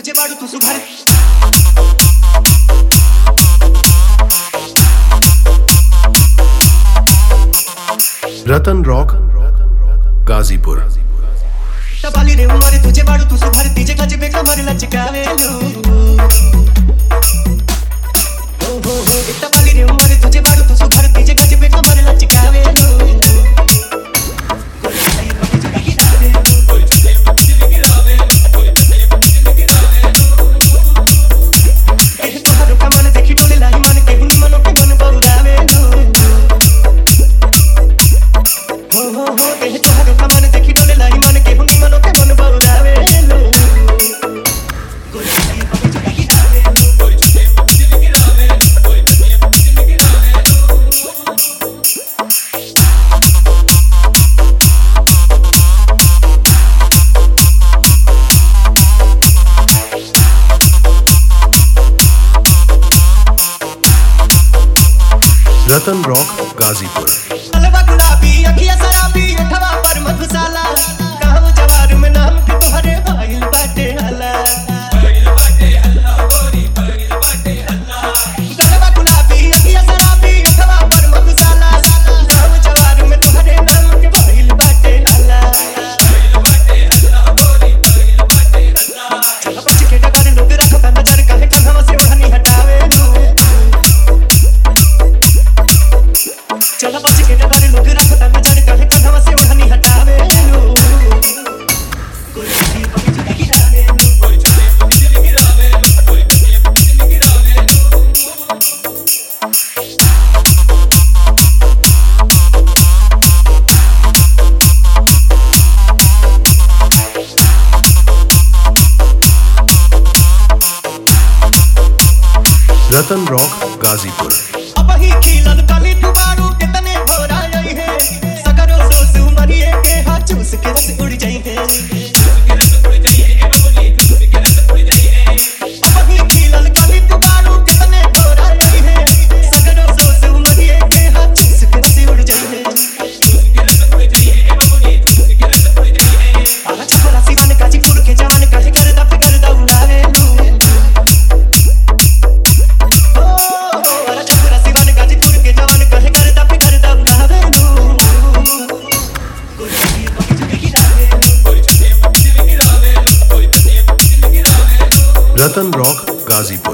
तुझे बाड़ू तू सुघर रतन रॉक गाजीपुर टपाली रे उमर तुझे बाड़ू तू सुघर तीजे खज पे कमर लचकावेलू हो हो हो ए टपाली रे उमर तुझे बाड़ू तू सुघर तीजे खज पे कमर लचकावेलू एह तोहरो कमल देखी डोले लाई मन के हुनी मनो के मन बउरावेलू हो हो हो एह तोहरो कमल देखी डोले लाई मन के हुनी मनो के मन बउरावेलू गोरी पगे चुकी गिरावेलू रतन रॉक गाजीपुर अलवा गुलाबी अखिया शराबी अठवा पर मधुशाला गाँव जवार में नाम के तोहरे भाईल बाटे हला गलवा गुलाबी अखिया शराबी अठवा पर मधुशाला गाँव जवार में तोहरे नाम के भाईल बाटे हला चल बच के डगर लोग रखता नजर काहे कन्हवा से ओढ़नी हटावे चल बच के डगर लोग रखता नजर काहे कन्हवा से ओढ़नी हटावे गोरी पगे चुकी गिरावे रतन रॉक गाजीपुर अब ही खिलल कली दुबारू कितने भोरा रही है सकरो सोस मरिए के हाथ चूस के रस उड़ जाई है अब ही खिलल कली दुबारू कितने भोरा रही है सकरो सोस मरिए के हाथ चूस के रस उड़ जाई है आला छपरा सिवान गाजीपुर के जवान कहे कर दा फिकर दा उड़ावे लू ओ आला छपरा सिवान गाजीपुर के जवान कहे कर दा फिकर दा उड़ावे लू गोरी पगे चुके गिरावे रतन रॉक गाजीपुर